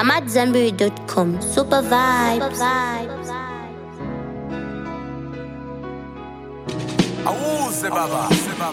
I'm at Zenberry.com. Super vibes. awuze baba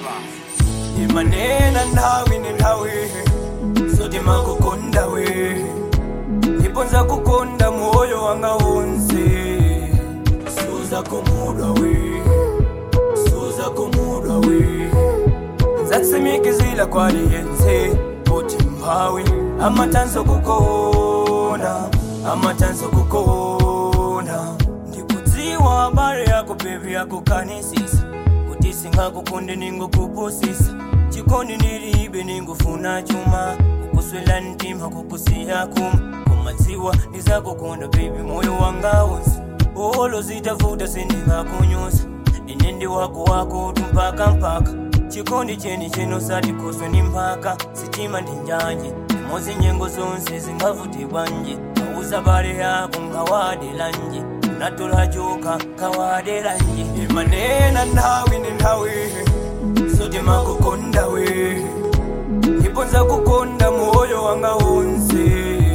imanena nawe ninawe sote makukonda we iponza kukonda moyo wanga wonse suza kumudwa we suza kumudwa we nzatsimikizila kwaliyense kuti mphawi amatanso kukona amatanso kukona ndikudziwa habari yako bebi yakukanisisa kuti singakukonde ningokupusisa chikondi ndilibe ningofuna chuma kukuswela mtima kukusiya kuma kumadziwa ndizakukonda bebi moyo wanga wonse olo zitavuta sindingakunyusa ine ndi wako wako tumpaka mpaka chikondi cheni cheno satikoswe ni mpaka sitima ndi njanje imodzi nyengo zonse zingavuti bwanje auza bale yako ngawadelanje natola joka kawadelanje imanena nawe ndi nthawi sote makukonda we iponza kukonda moyo wanga wonse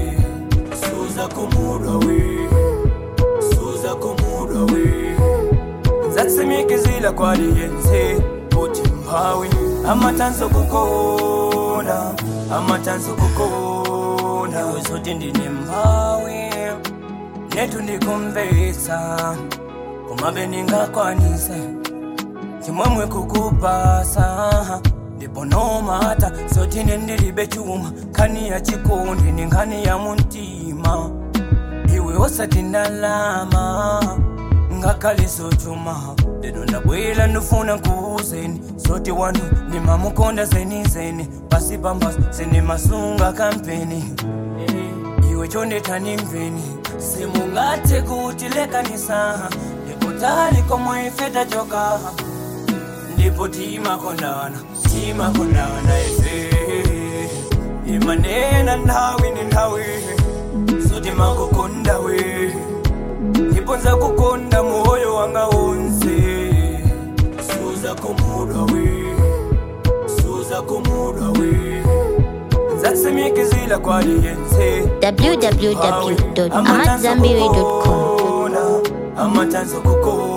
suza kumudwa we suza kumudwa we nzatsimikizila kwaliyense kuti mphawi amatanso kukona amatanso kukona iwe zoti ndine mphawi netu ndikumvetsa kumabe ndingakwanise chimwemwe kukupasa ndipo nomata zotine ndilibe chuma nkhani ya chikondi ni nkhani ya muntima iwe osati ndalama ngakhale zochuma lero ndabwera ndifuna kuuzeni zoti wanu ndimamukonda zenizeni pasi pamba sindimasunga kampeni iwe chondetani mveni simungathe kuti lekanisa ndikutali komwe ife tachoka ndipo timakondana timakondana ife imanena nthawi ndi nthawi zoti makukonda we iponza kukonda moyo wanga wonse suza kumudwa we suza kumudwa we nzatsimikizila kwaliyense www.amatzambiri.com. amatanso kukona